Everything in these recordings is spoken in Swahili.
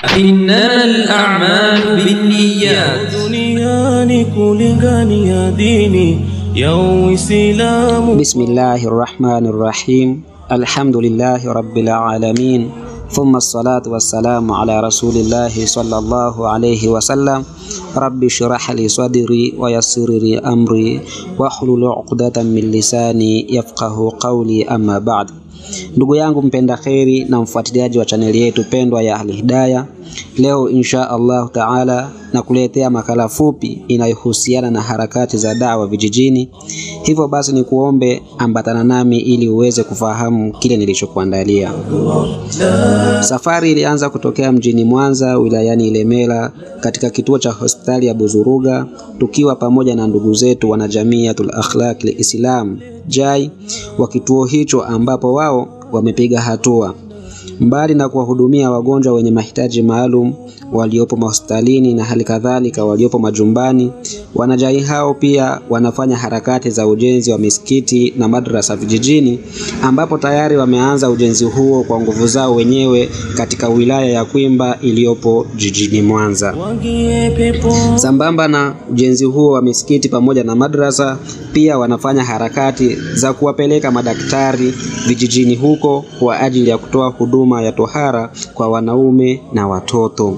إنما الأعمال بالنيات duniani kulingania dini ya Uislamu. Bismillahi rahmani rahim. Alhamdulillahi rabbil alamin thumma salatu wassalamu ala rasulillahi sallallahu alayhi wasallam. Rabbi shrah li sadri wa yassir li amri wahlul uqdatan min lisani yafqahu qawli, amma ba'd. Ndugu yangu mpenda kheri na mfuatiliaji wa chaneli yetu pendwa ya Al Hidayah, leo insha Allahu taala nakuletea makala fupi inayohusiana na harakati za dawa vijijini. Hivyo basi ni kuombe ambatana nami ili uweze kufahamu kile nilichokuandalia. Safari ilianza kutokea mjini Mwanza wilayani Ilemela katika kituo cha hospitali ya Buzuruga tukiwa pamoja na ndugu zetu wanajamiatul akhlaq lislam JAI wa kituo hicho ambapo wao wamepiga hatua mbali na kuwahudumia wagonjwa wenye mahitaji maalum waliopo mahospitalini na hali kadhalika waliopo majumbani. Wanajai hao pia wanafanya harakati za ujenzi wa misikiti na madrasa vijijini, ambapo tayari wameanza ujenzi huo kwa nguvu zao wenyewe katika wilaya ya Kwimba iliyopo jijini Mwanza. Wangie pepo Sambamba na ujenzi huo wa misikiti pamoja na madrasa, pia wanafanya harakati za kuwapeleka madaktari vijijini huko kwa ajili ya kutoa huduma ya tohara kwa wanaume na watoto.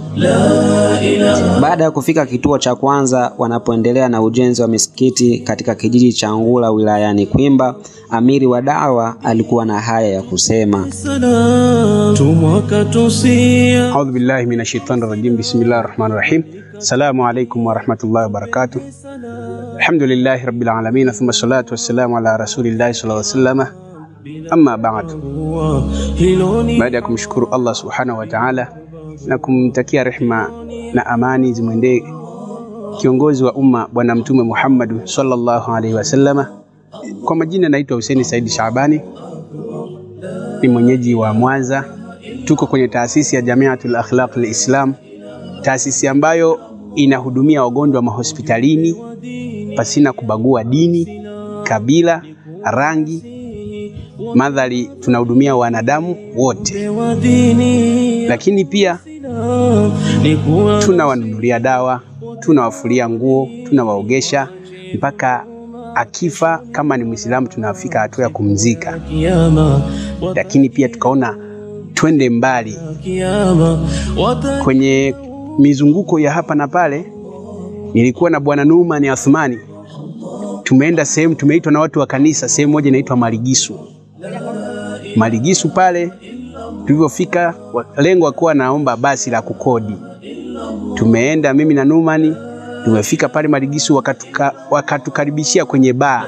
Baada ya kufika kituo cha kwanza, wanapoendelea na ujenzi wa misikiti katika kijiji cha Ngula wilayani Kwimba, amiri wa dawa alikuwa na haya ya kusema. salam tumwaka tusia Audhu billahi minash shaitani rajim. Bismillahi rahmani rahim. Assalamu alaikum warahmatullahi wabarakatuh. Alhamdulillahi rabbil alamin thumma salatu wassalamu ala rasulillahi sallallahu alaihi wasallam. Amma ba'd, hilo ni baada ya kumshukuru Allah subhanahu wa ta'ala na kumtakia rehma na amani zimwendee kiongozi wa umma Bwana Mtume Muhammad sallallahu alaihi wasallama. Kwa majina naitwa Hussein Saidi Shabani, ni mwenyeji wa Mwanza. Tuko kwenye taasisi ya Jamiatul Akhlaq Lislam, taasisi ambayo inahudumia wagonjwa mahospitalini pasina kubagua dini, kabila, rangi, madhali tunahudumia wanadamu wote, wa dini lakini pia ni kuwa tunawanunulia dawa, tunawafulia nguo, tunawaogesha mpaka akifa. Kama ni Mwislamu, tunafika hatua ya kumzika, kiyama lakini pia tukaona twende mbali kiyama wata kwenye mizunguko ya hapa na pale. Nilikuwa na bwana Numan Athmani, tumeenda sehemu, tumeitwa na watu wa kanisa, sehemu moja inaitwa Maligisu. Maligisu pale tulivyofika, wa- lengo akuwa naomba basi la kukodi. Tumeenda mimi na Numani, tumefika pale Maligisu, wakatuka, wakatukaribishia kwenye baa.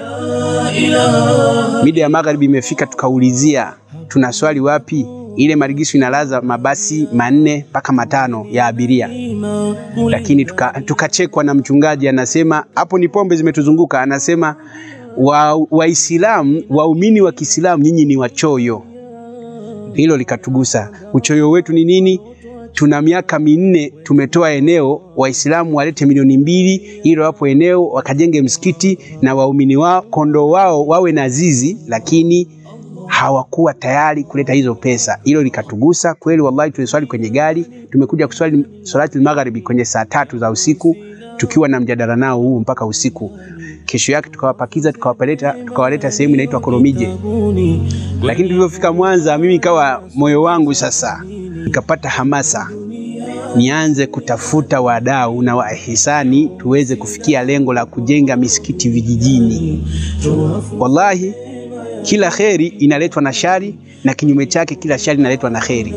Mida ya magharibi imefika, tukaulizia tuna swali wapi. Ile Maligisu inalaza mabasi manne mpaka matano ya abiria lakini tuka- tukachekwa na mchungaji, anasema hapo ni pombe zimetuzunguka. Anasema wa- Waislamu waumini wa Kiislamu nyinyi ni wachoyo. Hilo likatugusa. Uchoyo wetu ni nini? Tuna miaka minne tumetoa eneo, Waislamu walete milioni mbili ili wapo eneo wakajenge msikiti na waumini wao kondoo wao wawe na zizi, lakini hawakuwa tayari kuleta hizo pesa. Hilo likatugusa kweli, wallahi. Tuliswali kwenye gari, tumekuja kuswali salati magharibi kwenye saa tatu za usiku, tukiwa na mjadala nao huu mpaka usiku. Kesho yake tukawapakiza, tukawapeleta, tukawaleta sehemu inaitwa Koromije. Lakini tulivyofika Mwanza, mimi ikawa moyo wangu sasa, nikapata hamasa nianze kutafuta wadau na wahisani tuweze kufikia lengo la kujenga misikiti vijijini. Wallahi, kila kheri inaletwa na shari na kinyume chake, kila shari inaletwa na kheri.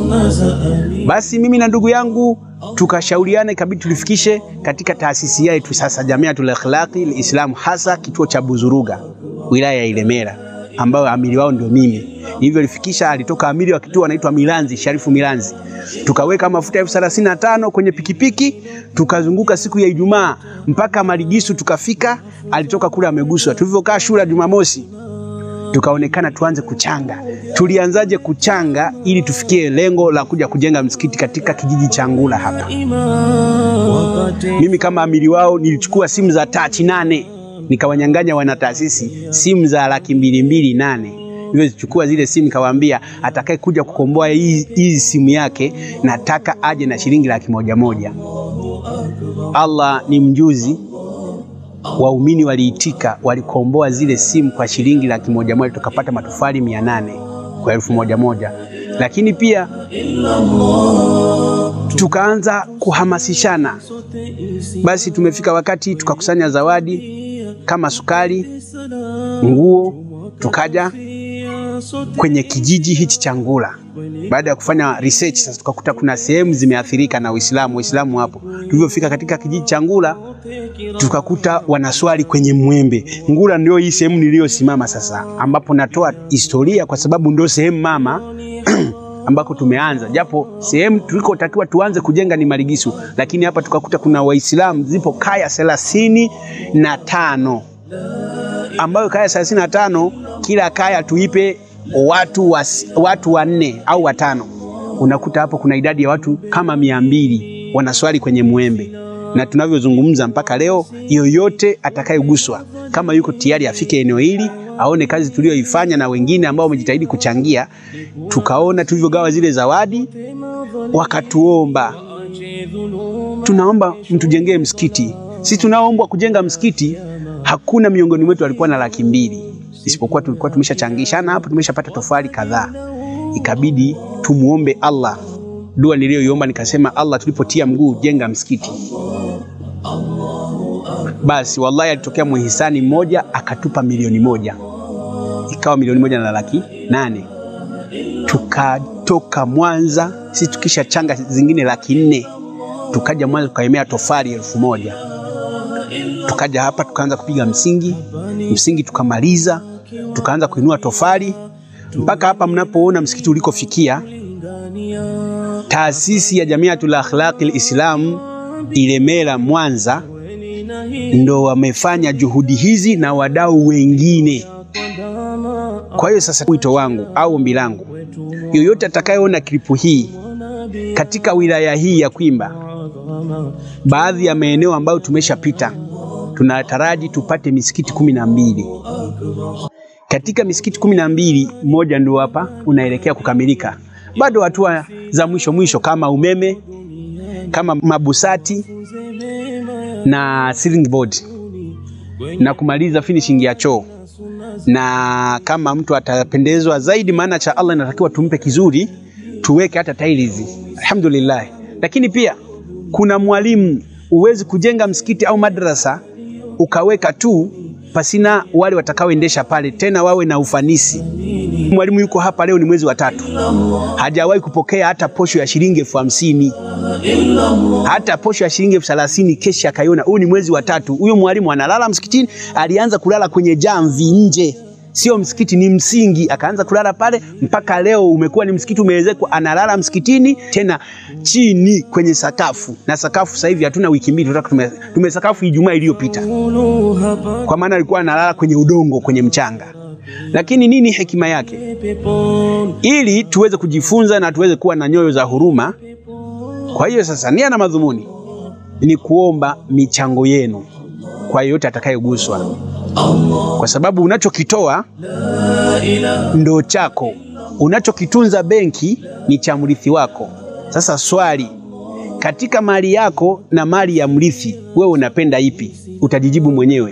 Basi mimi na ndugu yangu tukashauriana, ikabidi tulifikishe katika taasisi yetu sasa, Jamiatul Akhlaqi Lislamu, hasa kituo cha Buzuruga, wilaya ya Ilemela, ambayo amiri wao ndio mimi. Nilivyolifikisha, alitoka amiri wa kituo anaitwa Milanzi, Sharifu Milanzi. Tukaweka mafuta elfu thelathini na tano kwenye pikipiki, tukazunguka siku ya Ijumaa mpaka Maligisu, tukafika. Alitoka kule ameguswa. Tulivyokaa shule ya Jumamosi, tukaonekana tuanze kuchanga. Tulianzaje kuchanga ili tufikie lengo la kuja kujenga msikiti katika kijiji cha Ngula hapa? Mimi kama amiri wao nilichukua simu za tachi nane nikawanyang'anya wana taasisi simu za laki mbili mbili nane. nilizochukua zile simu, kawaambia atakaye kuja kukomboa hii hii simu yake, nataka aje na shilingi laki moja moja. Allah ni mjuzi, waumini waliitika, walikomboa zile simu kwa shilingi laki moja moja, tukapata matofali mia nane kwa elfu moja moja. Lakini pia tukaanza kuhamasishana, basi tumefika wakati tukakusanya zawadi kama sukari, nguo, tukaja kwenye kijiji hichi cha Ngula. Baada ya kufanya research sasa, tukakuta kuna sehemu zimeathirika na Uislamu. Waislamu hapo, tulivyofika katika kijiji cha Ngula tukakuta wanaswali kwenye mwembe. Ngula ndio hii sehemu niliyosimama sasa, ambapo natoa historia kwa sababu ndio sehemu mama ambako tumeanza, japo sehemu tulikotakiwa tuanze kujenga ni Maligisu, lakini hapa tukakuta kuna Waislamu, zipo kaya thelathini na tano ambayo kaya thelathini na tano kila kaya tuipe watu wa, watu wanne au watano. Unakuta hapo kuna idadi ya watu kama mia mbili wanaswali kwenye mwembe, na tunavyozungumza mpaka leo, yoyote atakayeguswa kama yuko tayari afike eneo hili aone kazi tuliyoifanya na wengine ambao wamejitahidi kuchangia. Tukaona tulivyogawa zile zawadi, wakatuomba, tunaomba mtujengee msikiti. Sisi tunaoombwa kujenga msikiti, hakuna miongoni mwetu alikuwa na laki mbili, isipokuwa tulikuwa tumeshachangishana hapo, tumeshapata tofali kadhaa. Ikabidi tumuombe Allah. Dua niliyoiomba nikasema, Allah, tulipotia mguu jenga msikiti basi wallahi, alitokea muhisani mmoja akatupa milioni moja, ikawa milioni moja na laki nane. Tukatoka Mwanza sisi tukisha changa zingine laki nne, tukaja Mwanza tukaemea tofali elfu moja tukaja hapa tukaanza kupiga msingi, msingi tukamaliza, tukaanza kuinua tofali mpaka hapa mnapoona msikiti ulikofikia. Taasisi ya Jamiatul Akhlaqil Islam Ilemela Mwanza ndo wamefanya juhudi hizi na wadau wengine. Kwa hiyo sasa, wito wangu au ombi langu, yoyote atakayeona klipu hii katika wilaya hii ya Kwimba, baadhi ya maeneo ambayo tumeshapita, tunataraji tupate misikiti kumi na mbili. Katika misikiti kumi na mbili, mmoja ndio hapa unaelekea kukamilika, bado hatua za mwisho mwisho kama umeme, kama mabusati na ceiling board na kumaliza finishing ya choo, na kama mtu atapendezwa zaidi, maana cha Allah inatakiwa tumpe kizuri, tuweke hata tiles. Alhamdulillah. Lakini pia kuna mwalimu, uwezi kujenga msikiti au madrasa ukaweka tu pasina wale watakaoendesha pale, tena wawe na ufanisi. Mwalimu yuko hapa leo, ni mwezi wa tatu, hajawahi kupokea hata posho ya shilingi elfu hamsini hata posho ya shilingi elfu thelathini kesha akaiona. Huu ni mwezi wa tatu, huyo mwalimu analala msikitini. Alianza kulala kwenye jamvi nje, sio msikiti, ni msingi, akaanza kulala pale mpaka leo umekuwa ni msikiti umeezekwa, analala msikitini tena chini kwenye sakafu, na sakafu sasa hivi hatuna wiki mbili tunataka tume, tume sakafu Ijumaa iliyopita, kwa maana alikuwa analala kwenye udongo, kwenye mchanga. Lakini nini hekima yake? Ili tuweze kujifunza na tuweze kuwa na nyoyo za huruma. Kwa hiyo sasa, nia na madhumuni ni kuomba michango yenu kwa yeyote atakayeguswa, kwa sababu unachokitoa ndo chako, unachokitunza benki ni cha mrithi wako. Sasa swali, katika mali yako na mali ya mrithi, wewe unapenda ipi? Utajijibu mwenyewe.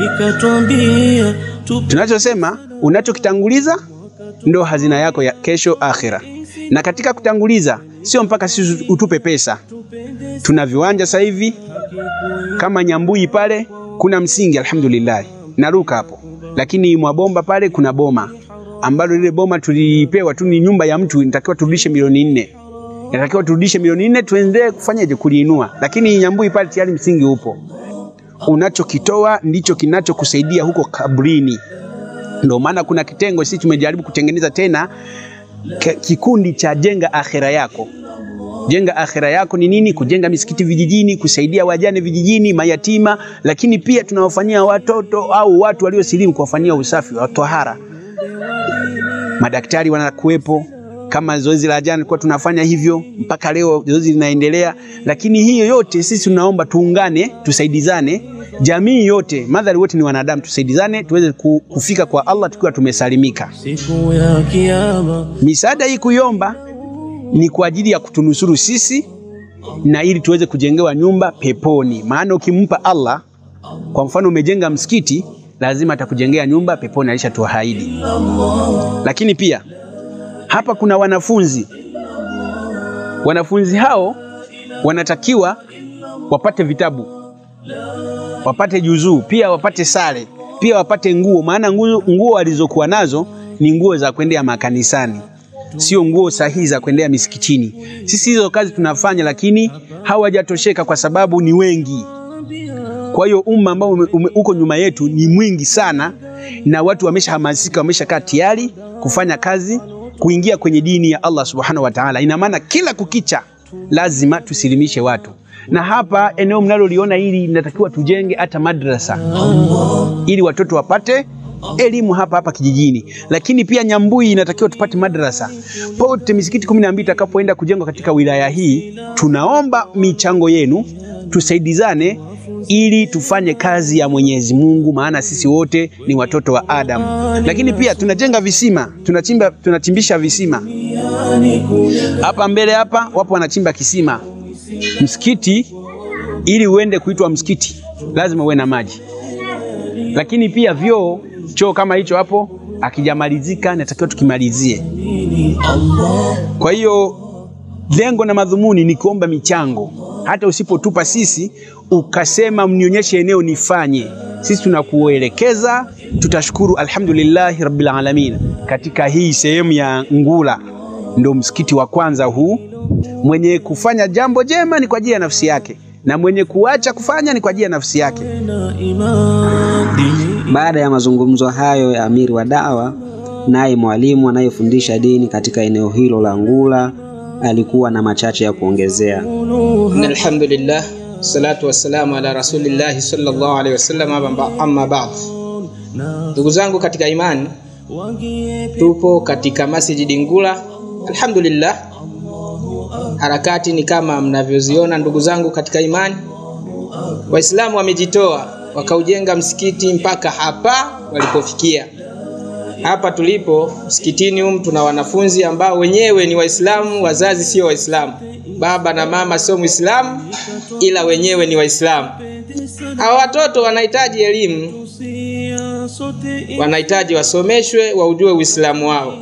Tunachosema, unachokitanguliza ndo hazina yako ya kesho akhira. Na katika kutanguliza sio mpaka sisi utupe pesa. Tuna viwanja sasa hivi kama Nyambui pale kuna msingi, alhamdulillah, naruka hapo, lakini Mwabomba pale kuna boma ambalo lile boma tulipewa tu, ni nyumba ya mtu, inatakiwa turudishe milioni nne inatakiwa turudishe milioni nne tuendelee kufanyaje kuliinua, lakini Nyambui pale tayari msingi upo. Unachokitoa ndicho kinachokusaidia huko kabrini. Ndio maana kuna kitengo sisi tumejaribu kutengeneza tena kikundi cha jenga akhira yako. Jenga akhira yako ni nini? Kujenga misikiti vijijini, kusaidia wajane vijijini, mayatima, lakini pia tunawafanyia watoto au watu waliosilimu kuwafanyia usafi wa tohara. Madaktari wanakuwepo, kama zoezi la jana tulikuwa tunafanya hivyo mpaka leo zoezi linaendelea, lakini hiyo yote sisi tunaomba tuungane, tusaidizane, jamii yote, madhari wote ni wanadamu, tusaidizane tuweze ku- kufika kwa Allah tukiwa tumesalimika. siku ya kiyama Misaada hii kuiomba ni kwa ajili ya kutunusuru sisi na ili tuweze kujengewa nyumba peponi. Maana ukimpa Allah, kwa mfano umejenga msikiti, lazima atakujengea nyumba peponi, alishatuahidi. Lakini pia hapa kuna wanafunzi, wanafunzi hao wanatakiwa wapate vitabu, wapate juzuu, pia wapate sare, pia wapate nguo, maana nguo, nguo walizokuwa nazo ni nguo za kwendea makanisani sio nguo sahihi za kuendea misikitini. Sisi hizo kazi tunafanya, lakini hawajatosheka kwa sababu ni wengi. Kwa hiyo umma ambao ume- ume- uko nyuma yetu ni mwingi sana, na watu wameshahamasika, wameshakaa tayari kufanya kazi, kuingia kwenye dini ya Allah subhanahu wa ta'ala. Ina maana kila kukicha lazima tusilimishe watu, na hapa eneo mnaloliona hili linatakiwa tujenge hata madrasa ili watoto wapate elimu hapa hapa kijijini, lakini pia Nyambui inatakiwa tupate madrasa pote. Misikiti kumi na mbili itakapoenda kujengwa katika wilaya hii, tunaomba michango yenu, tusaidizane ili tufanye kazi ya Mwenyezi Mungu, maana sisi wote ni watoto wa Adamu. Lakini pia tunajenga visima, tunachimba, tunachimbisha visima hapa mbele hapa, wapo wanachimba kisima. Msikiti ili uende kuitwa msikiti lazima uwe na maji lakini pia vyoo, choo kama hicho hapo akijamalizika, natakiwa tukimalizie. Kwa hiyo lengo na madhumuni ni kuomba michango, hata usipotupa sisi ukasema mnionyeshe eneo nifanye, sisi tunakuelekeza, tutashukuru. Alhamdulillahi rabbil alamin. Katika hii sehemu ya Ngula ndo msikiti wa kwanza huu. Mwenye kufanya jambo jema ni kwa ajili ya nafsi yake, na mwenye kuacha kufanya ni kwa ajili ya nafsi yake. na imani Baada ya mazungumzo hayo ya amiri wa dawa, naye mwalimu anayefundisha dini katika eneo hilo la Ngula alikuwa na machache ya kuongezea. Inna alhamdulillah salatu wassalamu ala rasulillahi sallallahu alaihi wasallam amma- amma ba'd. Ndugu zangu katika imani, tupo katika masjidi Ngula. Alhamdulillah, harakati ni kama mnavyoziona ndugu zangu katika imani. Waislamu wamejitoa wakaujenga msikiti mpaka hapa walipofikia. Hapa tulipo msikitini humu tuna wanafunzi ambao wenyewe ni Waislamu, wazazi sio Waislamu, baba na mama sio Muislamu, ila wenyewe ni Waislamu. Hawa watoto wanahitaji elimu, wanahitaji wasomeshwe, waujue Uislamu wao,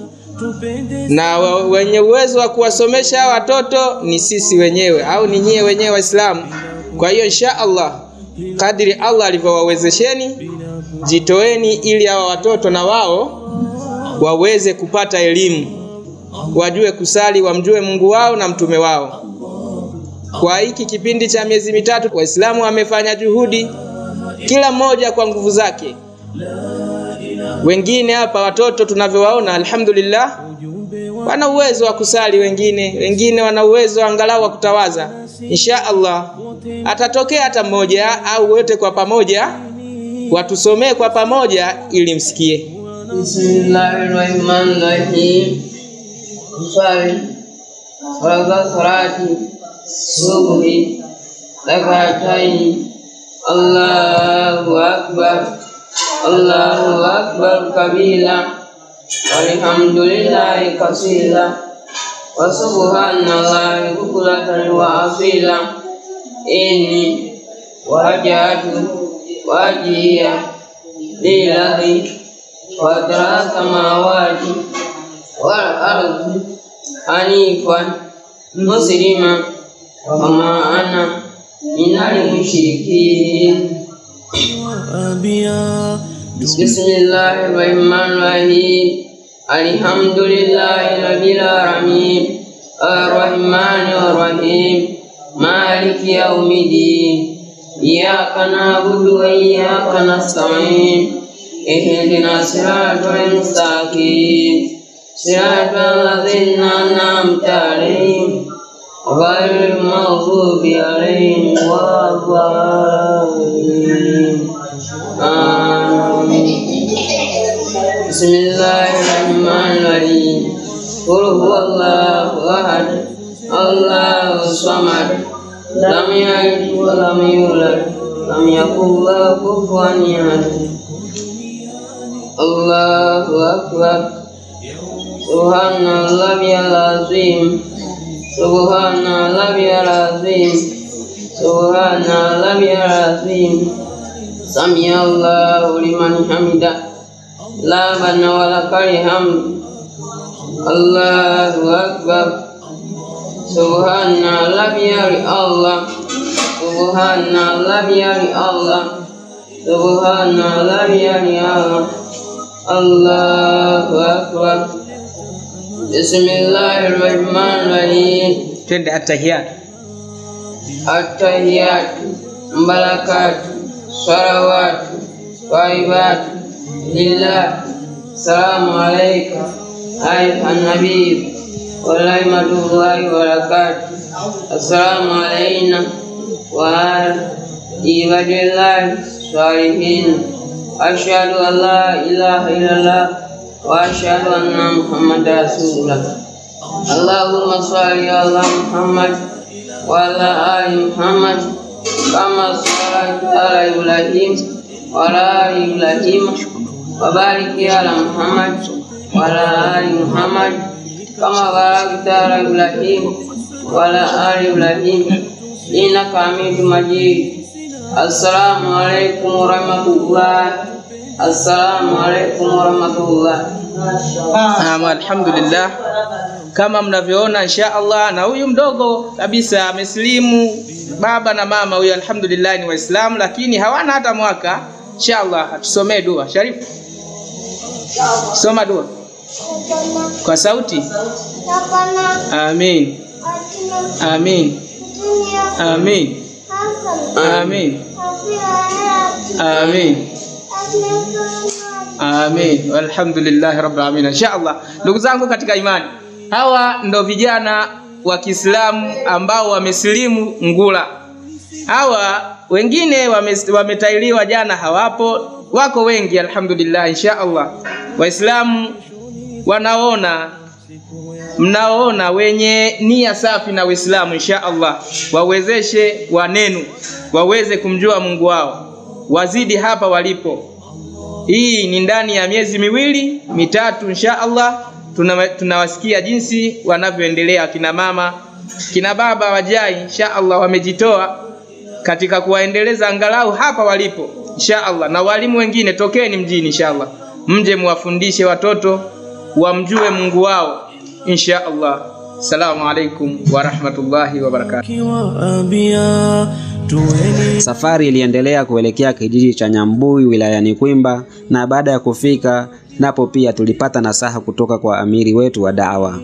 na wa- wenye uwezo wa kuwasomesha hawa watoto ni sisi wenyewe au ni nyie wenyewe Waislamu. Kwa hiyo insha Allah, kadiri Allah alivyowawezesheni, jitoeni ili hawa watoto na wao waweze kupata elimu, wajue kusali, wamjue Mungu wao na mtume wao. Kwa hiki kipindi cha miezi mitatu, Waislamu wamefanya juhudi, kila mmoja kwa nguvu zake. Wengine hapa watoto tunavyowaona, alhamdulillah, wana uwezo wa kusali, wengine wengine wana uwezo angalau wa kutawaza. Insha Allah atatokea hata mmoja au wote kwa pamoja, watusomee kwa pamoja ili msikie. Bismillahirrahmanirrahim. Kusali farza salati subuhi rakataini. Allahu akbar. Allahu akbar kabira. Walhamdulillahi kasira. Wa subhanallahi bukratan wa asila. Inni wajatu wajia lillahi وترى السماوات والأرض حنيفا مسلما وما أنا من المشركين أبيا بسم الله الرحمن الرحيم الحمد لله رب العالمين الرحمن الرحيم مالك يوم الدين إياك نعبد وإياك نستعين اهدنا الصراط المستقيم صراط الذين أنعمت عليهم غير المغضوب عليهم ولا الضالين آمين بسم الله الرحمن الرحيم قل هو الله أحد الله الصمد لم يلد ولم يولد لم يكن له كفوا أحد الله أكبر سبحان الله العظيم سبحان الله العظيم سبحان الله العظيم سمع الله لمن حمده لا بن ولك الحمد الله أكبر سبحان الله الله سبحان الله الله سبحان الله الله الله أكبر بسم الله الرحمن الرحيم twende atahiyat التحيات مباركات صلوات طيبات لله السلام عليك أيها النبي ورحمة الله وبركاته السلام علينا وعلى عباد الله الصالحين أشهد أن لا إله إلا الله وأشهد أن محمد رسول الله اللهم صل على محمد وعلى آل محمد كما صليت على إبراهيم وعلى آل إبراهيم وبارك على محمد وعلى آل محمد كما باركت على إبراهيم وعلى آل إبراهيم إنك حميد مجيد السلام عليكم ورحمة الله السلام عليكم ورحمة الله Naam, alhamdulillah kama mnavyoona insha Allah, na huyu mdogo kabisa amesilimu, baba na mama huyu alhamdulillah ni Waislamu, lakini hawana hata mwaka. Insha Allah atusomee dua. Sharifu, soma dua kwa sauti. Amin, amin, amin, amin, amin. Amin. Alhamdulillahi rabbil alamin. Inshallah. Ndugu zangu katika imani, hawa ndo vijana wa Kiislamu ambao wamesilimu Ngula. Hawa wengine wame- wametailiwa jana hawapo, wako wengi alhamdulillah. Inshallah. Waislamu wanaona mnaoona wenye nia safi na Uislamu insha Allah wawezeshe wanenu waweze kumjua Mungu wao, wazidi hapa walipo. Hii ni ndani ya miezi miwili mitatu, insha Allah tuna- tunawasikia jinsi wanavyoendelea kina mama kina baba wajai, insha Allah wamejitoa katika kuwaendeleza angalau hapa walipo, insha Allah. Na walimu wengine tokeni mjini, insha Allah, mje muwafundishe watoto wamjue Mungu wao, insha Allah. Assalamu alaikum wa rahmatullahi wa barakatuh. kiwaambia tuweni Safari iliendelea kuelekea kijiji cha Nyambui wilayani Kwimba, na baada ya kufika napo pia tulipata nasaha kutoka kwa amiri wetu wa dawa.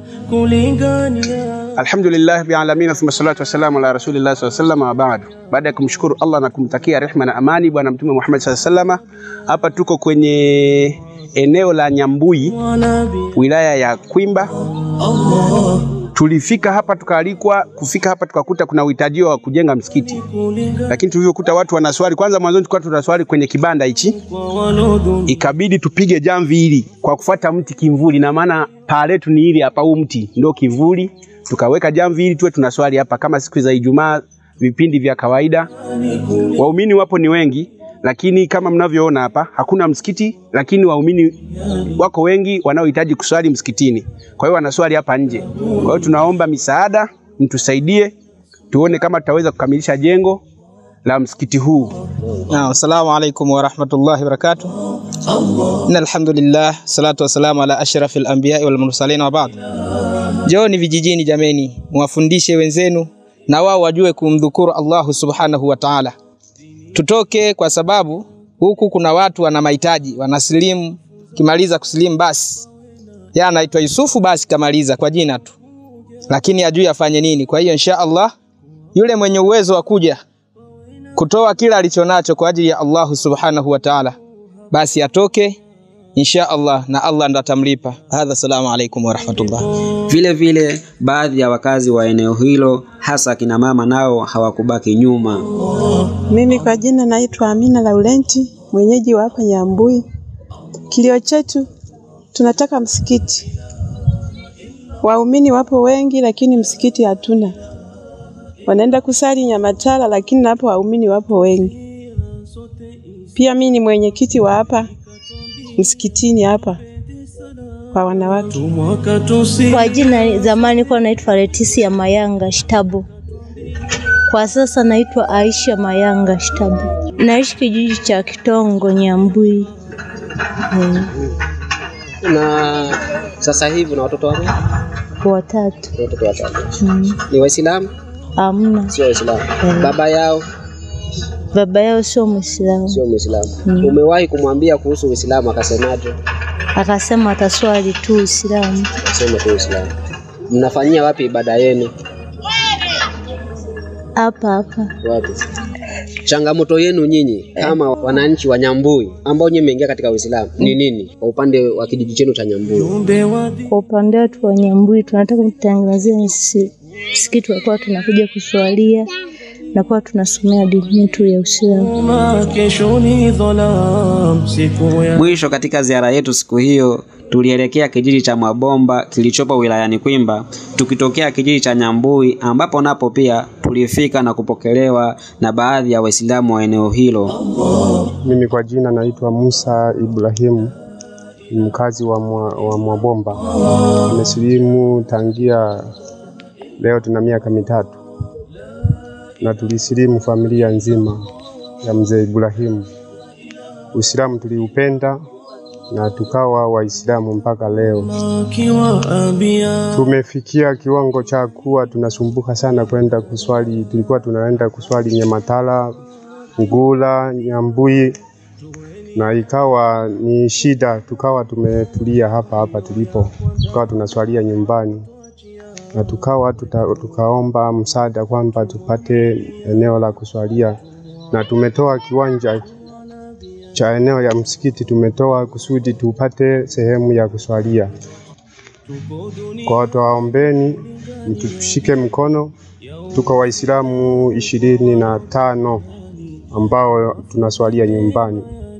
kulingania Alhamdulillah bi alamin thumma salatu wassalamu ala rasulillah sallallahu alaihi wasallam wa ba'd. Baada ya kumshukuru Allah na kumtakia rehma na amani bwana mtume Muhammad sallallahu alaihi wasallam, hapa tuko kwenye eneo la Nyambui wanabi wilaya ya Kwimba. Allah Tulifika hapa tukaalikwa, kufika hapa tukakuta kuna uhitaji wa kujenga msikiti, kulinga lakini tulivyokuta watu wanaswali, kwanza mwanzoni tulikuwa tunaswali kwenye kibanda hichi, kwa walodhun ikabidi tupige jamvi hili kwa kufuata mti kimvuli, na maana paa letu ni hili hapa, huu mti ndio kivuli. Tukaweka jamvi hili tuwe tunaswali hapa kama siku za Ijumaa, vipindi vya kawaida. Waumini wapo ni wengi, lakini kama mnavyoona hapa hakuna msikiti, lakini waumini wako wengi wanaohitaji kuswali msikitini, kwa hiyo wanaswali hapa nje. Kwa hiyo tunaomba misaada, mtusaidie tuone kama tutaweza kukamilisha jengo la msikiti huu. Naam, assalamu alaikum wa rahmatullahi wa barakatuh. Inna alhamdulillah, salatu wassalamu ala ashrafil anbiya wal mursalin wa ba'd. Njooni vijijini jameni, muwafundishe wenzenu na wao wajue kumdhukuru Allahu subhanahu wa ta'ala. Tutoke kwa sababu huku kuna watu wana mahitaji, wanasilimu, kimaliza kusilimu basi. Yeye anaitwa Yusufu basi kamaliza kwa jina tu. Lakini ajui afanye nini. Kwa hiyo insha Allah yule mwenye uwezo wa kuja kutoa kila alichonacho kwa ajili ya Allahu subhanahu wa ta'ala, basi atoke insha Allah na Allah ndo atamlipa. Hadha, salamu alaikum wa rahmatullah. Vile vile baadhi ya wakazi wa eneo hilo hasa kina mama nao hawakubaki nyuma. Mimi kwa jina naitwa Amina Laurenti, mwenyeji wa hapa Nyambui. Kilio chetu tunataka msikiti, Waumini wapo wengi, lakini msikiti hatuna. Wanaenda kusali Nyamatala, lakini napo waumini wapo wengi. Pia mimi ni mwenyekiti wa hapa msikitini hapa kwa wanawake. mwaka tusi Kwa jina zamani nilikuwa naitwa Leticia Mayanga Shitabo. Kwa sasa naitwa Aisha Mayanga Shitabo. Naishi kijiji cha Kitongo Nyambui. Mm, Na sasa hivi na watoto wangu watatu. watoto watatu Mm, ni Waislamu, Amna. sio Waislamu. Mm. Baba yao Baba yao sio Muislamu. sio Muislamu. Mm. Umewahi kumwambia kuhusu Uislamu akasemaje? Akasema ataswali tu Uislamu. Asema tu Uislamu. Mnafanyia wapi ibada yenu? Hapa hapa. Wapi? Changamoto yenu nyinyi kama wananchi wa Nyambui ambao nyinyi mmeingia katika Uislamu ni nini kwa upande wa kijiji chenu cha Nyambui? jumbe wa Kwa upande wetu wa Nyambui tunataka kutengenezea msi- msikiti wa kuwa tunakuja kuswalia na kuwa tunasomea dini yetu ya Uislamu. dini kesho ni dhalam siku ya Mwisho katika ziara yetu siku hiyo tulielekea kijiji cha Mwabomba kilichopo wilayani Kwimba, tukitokea kijiji cha Nyambui ambapo napo pia tulifika na kupokelewa na baadhi ya Waislamu wa eneo hilo. Mimi kwa jina naitwa Musa Ibrahimu, ni mkazi wa, mwa, wa Mwabomba. Nimesilimu tangia leo tuna miaka mitatu, na tulisilimu familia nzima ya mzee Ibrahimu. Uislamu tuliupenda na tukawa Waislamu mpaka leo. kiwaambia Tumefikia kiwango cha kuwa tunasumbuka sana kwenda kuswali. Tulikuwa tunaenda kuswali Nyamatala, Ngula, Nyambui na ikawa ni shida, tukawa tumetulia hapa hapa tulipo, tukawa tunaswalia nyumbani na tukawa tuta, tukaomba msaada kwamba tupate eneo la kuswalia, na tumetoa kiwanja cha eneo ya msikiti, tumetoa kusudi tupate sehemu ya kuswalia. Kwa watu waombeni, mtushike mkono. Tuko Waislamu ishirini na tano ambao tunaswalia nyumbani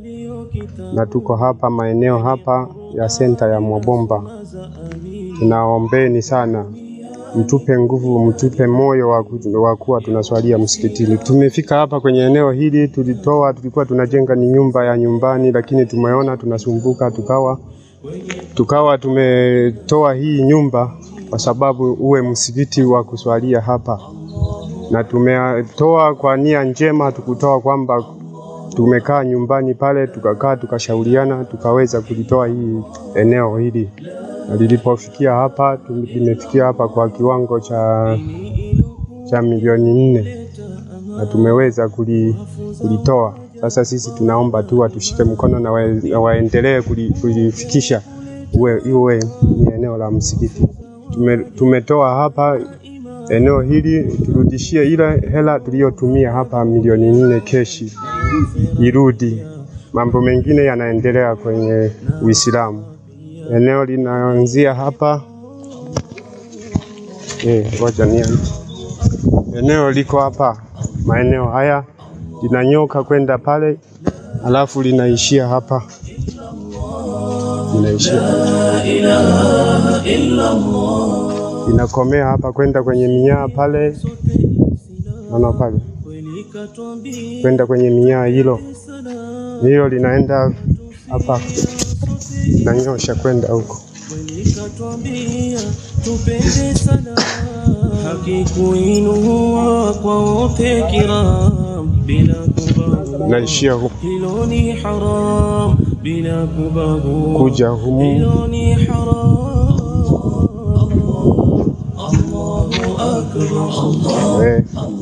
na tuko hapa maeneo hapa ya senta ya Mwabomba. Tunaombeni sana, mtupe nguvu, mtupe moyo wa ku- wa kuwa tunaswalia msikitini. Tumefika hapa kwenye eneo hili, tulitoa, tulikuwa tunajenga ni nyumba ya nyumbani, lakini tumeona tunasumbuka, tukawa tukawa tumetoa hii nyumba kwa sababu uwe msikiti wa kuswalia hapa, na tumetoa kwa nia njema, tukutoa kwamba tumekaa nyumbani pale, tukakaa tukashauriana, tukaweza kulitoa hii eneo hili, na lilipofikia hapa, tu- limefikia hapa kwa kiwango cha cha milioni nne na tumeweza kuli, kulitoa. Sasa sisi tunaomba tu watushike mkono na, wa, na waendelee kuli- kulifikisha uwe, iwe ni eneo la msikiti. Tume, tumetoa hapa eneo hili turudishie ile hela tuliyotumia hapa milioni nne keshi irudi. Mambo mengine yanaendelea kwenye Uislamu. Eneo linaanzia hapa eh, ngoja nianze. Eneo liko hapa, maeneo haya linanyoka kwenda pale, alafu linaishia hapa, linaishia linakomea hapa kwenda kwenye minyaa pale, naona pale kwenda kwenye minyaa hilo hilo linaenda hapa, linanyosha kwenda huko. ikatwambia tupende sana haki kuinua kwa wote kiram bila kubagua Naishia huko hilo ni haram bila kubagua kuja humu hilo ni haram eh,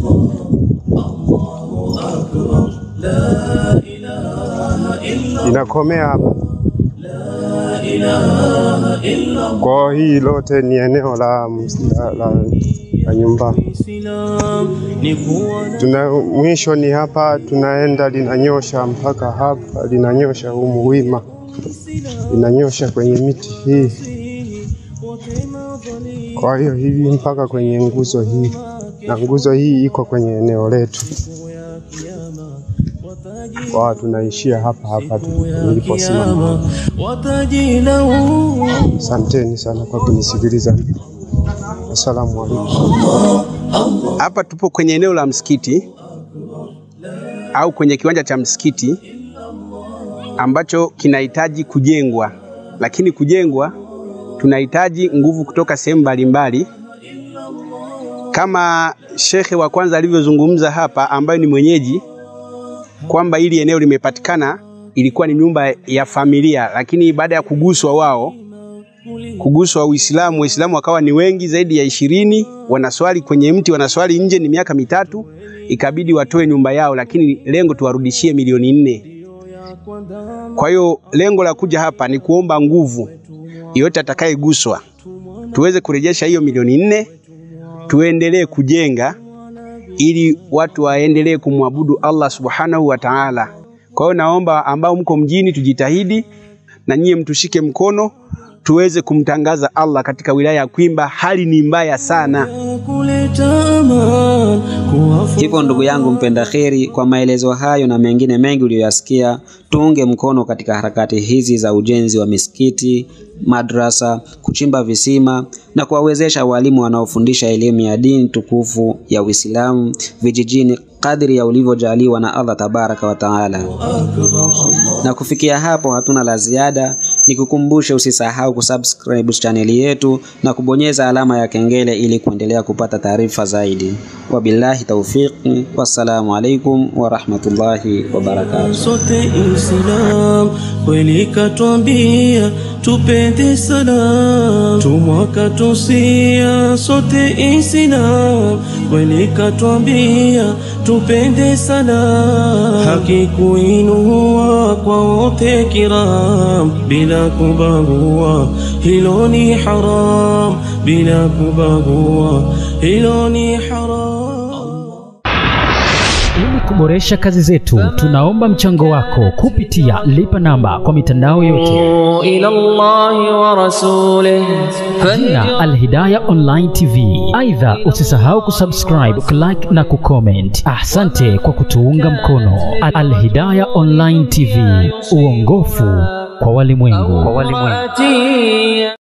inakomea hapa. Kwa hii lote ni eneo la, la, la, la nyumbani. Islam ni kuwa Tuna mwisho ni hapa, tunaenda linanyosha mpaka hapa, linanyosha humu wima, linanyosha kwenye miti hii. Kwa hiyo hivi mpaka kwenye nguzo hii, na nguzo hii iko kwenye eneo letu. Kwa tunaishia hapa hapa tu- niliposimama. watajilaumu Asanteni sana kwa kunisikiliza. Assalamu alaikum. Hapa tupo kwenye eneo la msikiti au kwenye kiwanja cha msikiti ambacho kinahitaji kujengwa, lakini kujengwa tunahitaji nguvu kutoka sehemu mbalimbali, kama shekhe wa kwanza alivyozungumza hapa, ambayo ni mwenyeji kwamba hili eneo limepatikana, ilikuwa ni nyumba ya familia, lakini baada ya kuguswa wao kuguswa Uislamu, Waislamu wakawa ni wengi zaidi ya ishirini, wanaswali kwenye mti, wanaswali nje, ni miaka mitatu, ikabidi watoe nyumba yao, lakini lengo tuwarudishie milioni nne. Kwa hiyo lengo la kuja hapa ni kuomba nguvu yote atakayeguswa tuweze kurejesha hiyo milioni nne, tuendelee kujenga ili watu waendelee kumwabudu Allah subhanahu wa ta'ala. Kwa hiyo naomba ambao mko mjini tujitahidi na nyie mtushike mkono tuweze kumtangaza Allah katika wilaya ya Kwimba. Hali ni mbaya sana. Hivyo ndugu yangu mpenda kheri, kwa maelezo hayo na mengine mengi uliyoyasikia, tuunge mkono katika harakati hizi za ujenzi wa misikiti, madrasa, kuchimba visima na kuwawezesha walimu wanaofundisha elimu ya dini tukufu ya Uislamu vijijini kadri ya ulivyojaliwa na Allah tabaraka wa taala. Na kufikia hapo, hatuna la ziada, nikukumbushe usisahau kusubscribe chaneli yetu na kubonyeza alama ya kengele ili kuendelea kupata taarifa zaidi. Wabillahi taufiqi, wassalamu alaikum warahmatullahi wabarakatuh. sote Islam kweli katwambia tupende salam tumwaka tusia sote Islam kweli katwambia tupende salam haki kuinua kwa wote kiram bila kubagua hilo ni haram bila kubagua hilo ni haram Ili kuboresha kazi zetu, tunaomba mchango wako kupitia lipa namba kwa mitandao yote. إلى الله ورسوله Jina Alhidaya Online TV. Aidha, usisahau kusubscribe, kulike na kucomment. Asante kwa kutuunga mkono. Alhidaya Online TV, uongofu kwa walimwengu. فاتي